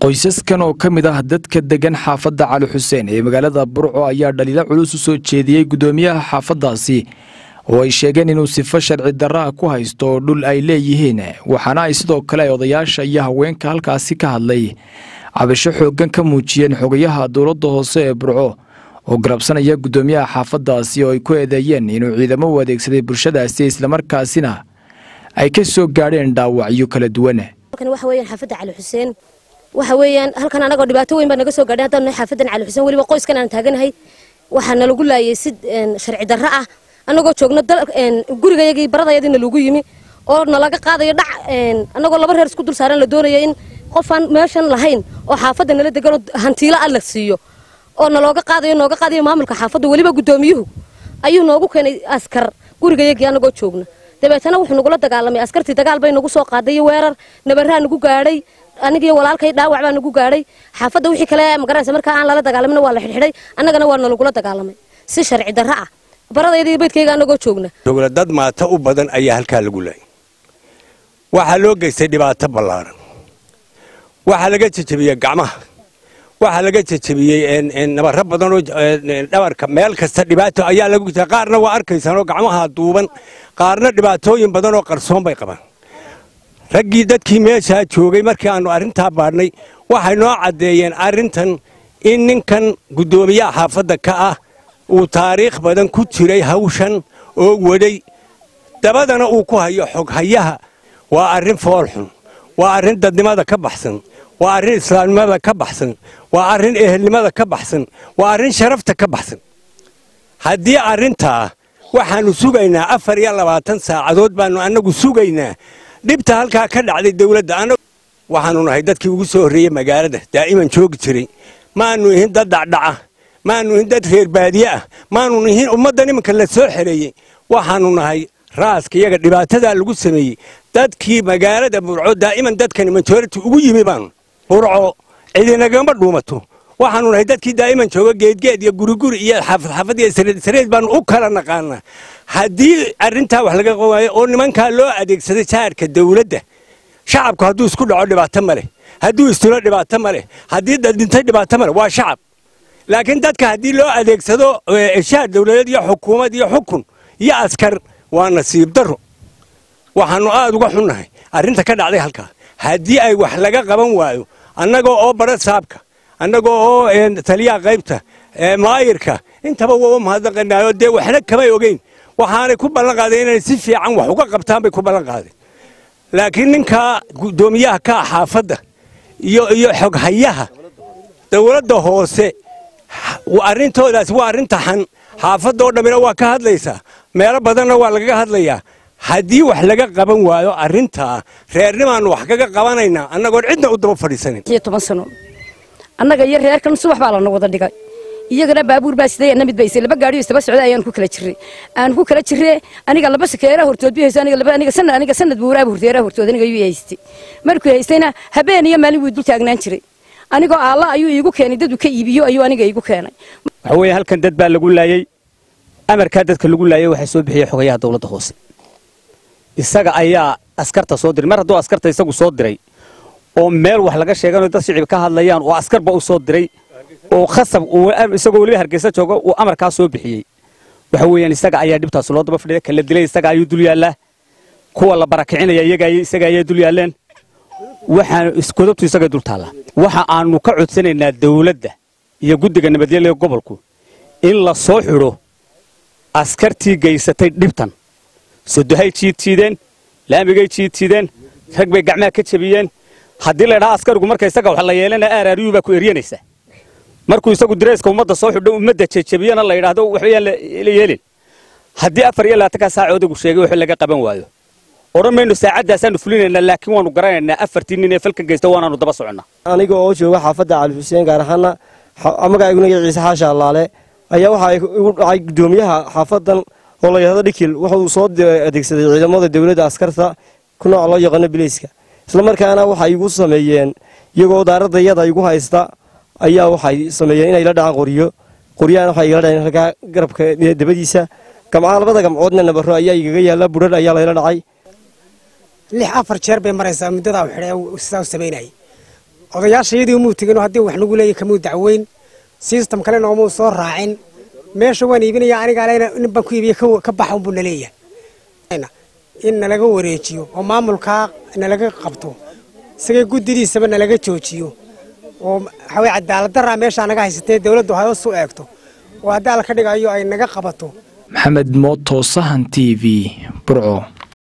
qoysaskan oo ka mid ah dadka degan xaafadda cali xuseen ee magaalada burco ayaa dhaliilo culus u soo jeediyey guddoomiyaha xaafaddaasi oo ay sheegeen inuu sifo sharci darraha ku haysto oo dhul ay leeyihiin waxaana ay sidoo kale ay odayaasha iyo haweenka halkaasi ka hadlay cabasho xooggan ka muujiyeen xogayaha dowladda hoose ee burco oo garabsanaya guddoomiyaha xaafaddaasi oo ay ku eedeeyeen inuu ciidamo u adeegsaday bulshadaasi islamarkaasina ay ka soo gaadheen dhaawacyo kala duwan waxa weeyaan xaafadda cali xuseen waxa weeyaan halkan anagoo dhibaato weyn baa naga soo gaadhay haddaan nahay xaafadan cali xuseen weliba qoyskan aan taaganahay waxaa nalagu laayay si sharci darro ah anagoo joogno gurigayagii baradayadiina lagu yimi oo nalaga qaadayo dhac anagoo laba reer isku dul saaran la doonayo in qofaan meeshan lahayn oo xaafadda nala deganoo hantiilo ah la siiyo oo nalooga qaadayo nooga qaadayo maamulka xaafadda weliba guddoomiyuhu ayuu noogu keenay askar gurigayagii anagoo joogna dabeetana wuxuu nagula dagaalamay askartii dagaal bay nagu soo qaaday iyo weerar nabarraa nagu gaadhay anigii walaalkay dhaawac baa nagu gaadhay xaafadda wixii kale magaranaysa markaa aan lala dagaalamina waa la xidhxidhay annagana waa nalagula dagaalamay si sharci darro ah baradayda baydkayga anagoo joogna joogna dad maata u badan ayaa halkaa lagu laayay waxaa loo geystay dhibaato ballaaran waxaa laga jejebiyey gacmaha waxaa laga jejebiyey nabarro badanoo dhabarka meel kasta dhibaato ayaa lagu jirta qaarna waa arkaysaanoo gacmaha duuban qaarna dhibaatooyin badanoo qarsoon bay qabaan raggii dadkii meeshaa joogay markii aannu arrintaa baadhnay waxay noo caddeeyeen arrintan in ninkan guddoomiyaha xaafadda ka ah uu taariikh badan ku jiray hawshan oo wadhay dabadana uu ku hayo xoghayaha waa arrin foolxun waa arrin dadnimada ka baxsan waa arrin islaamnimada ka baxsan waa arrin ehelnimada ka baxsan waa arrin sharafta ka baxsan haddii arrintaa waxaannu sugaynaa afar iyo labaatan saacadood baannu annagu sugaynaa dhibta halkaa ka dhacday dawladda waxaannu nahay dadkii ugu soo horreeyey magaalada daa'iman joogi jiray maannu ihin dad dhacdhaca maannu ihin dad reer baadiye ah maannu ihin ummaddan iminka la soo xereeyey waxaannu nahay raaska iyaga dhibaatadaa lagu sameeyey dadkii magaalada burco daa'iman dadkani majority ugu yimi baanu burco cidinagama dhuumato waxaannu nahay dadkii daa'iman jooga geedgeed iyo guriguri iyo xaafad iyo sareed baannu u kala naqaanaa haddii arrintaa wax laga qawaayo oo nimankaa loo adeegsaday saarka dawladda shacabku hadduu isku dhaco dhibaato ma leh hadduu istulo dhibaato ma leh haddii dadintay dhibaato ma leh waa shacab laakiin dadka haddii loo adeegsado shaar dawladeed iyo xukuumad iyo xukun iyo askar waa nasiib darro waxaannu aad uga xunnahay arrinta ka dhacday halkaa haddii ay wax laga qaban waayo annagoo oo bara saabka annagoo oo taliyaha qaybta maayirka intaba waa mahadnaqanaayo dee waxna kamay ogeyn waxaanay ku ballan qaadeen inay si fiican wax uga qabtaan bay ku ballan qaadeen laakiin ninkaa guddoomiyaha ka ah xaafadda iyo iyo xoghayaha dawladda hoose arrintoodaasi waa arrin taxan xaafadda oo dhammina waa ka hadlaysaa meelo badanna waa lagaga hadlayaa haddii wax laga qaban waayo arrintaa reernimaannu wax kaga qabanaynaa annagoon cidna u daba fadhiisanin toban sano annaga iyo reerkan subax baa lana wada dhigay iyagana baabuur baa siday anna mid baysay laba gaadhiyo istaba socda ayaan ku kala jirray aan ku kala jirre aniga laba sakeera hortood bi hayso aniga laba aniga sanad aniga sanad buuraaba horteera hortood aniga yuu haystay markuu haystayna habeen iyo maalin wuu dul taagnaan jiray anigoo alla ayuu iigu keenay dad uu ka iibiyo ayuu aniga iigu keenay waxa weeye halkan dad baa lagu laayay amarkaa dadka lagu laayay waxaa soo bixiyey xogayaha dawladda hoose isaga ayaa askarta soo diray mar hadduu askarta isagu soo diray oo meel wax laga sheeganayo dad shicib ka hadlayaan oo askarba u soo diray oo khasab isagoo weliba hargeysa jooga uu amarkaa soo bixiyey waxa weeyaan isaga ayaa dhibtaas loo daba fadhiya kala dilay isaga ayuu dul yaallaa kuwa la barakicinaya isaga ayaa dul yaalleen waxaan isgodobtu isaga dul taallaa waxa aanu ka codsanaynaa dawladda iyo guddiga nabadgelya gobolku in la soo xidho askartii gaysatay dhibtan sodohay jiidtiideen laamigay jiidtiideen rag bay gacmaha ka jebiyeen haddii la ydhaha askarigu marka isaga wax la yeelana aaraariyuu baa ku eryanaysa markuu isagu direyska ummadda soo xidho ummadda jejebiyana la yidhaahdo waxbayaan la yeelin haddii afar iyo labaatankaa saaca odaygu sheegay wax laga qaban waayo odhan mayno saacadaasaanu fulinaynaa laakiin waanu garanaynaa afartii nin ee falka geysta waanaanu daba soconnaa aniga oo jooga xaafadda cali xuseen gaar ahaana magacayguna ciise xaasha allaale ayaa waxa igu dhacay guddoomiyaha xaafadan oo la yidhahdo dhikil wuxuu soo adeegsaday ciidamada dawladda askarta ku nooc loo yaqaano bileyska islamarkaana waxay igu sameeyeen iyagoo daaradda iyada igu haysta ayaa waxay sameeyeen inay la dhacaan qoryo qoryahana waxay igala dhaceen halkaa garabka dabadiisa gamcaha labada gamcoodna nabaro ayaa igaga yaalla budhar ayaa layla dhacay lix afar jeer bay maraysaa muddadaa xidhay sidaa u samaynayay odayaasha iyadii umuu tegin oo haddii wax nagu leeyahy kamuu dacweyn system kalena oomuu soo raacin meesha waan iibinaya aniga alena nin baan ku iibiya ka baxa unbuu naleeyahay in nalaga wareejiyo oo maamulkaa nalaga qabto isagay guddidiisaba nalaga joojiyo oo waxaa weye cadaalad daraa meeshaa naga haysatee dowladdu hoos u eegto oo haddii alla ka dhigayo ay naga qabato maxamed mooto sahan t v burco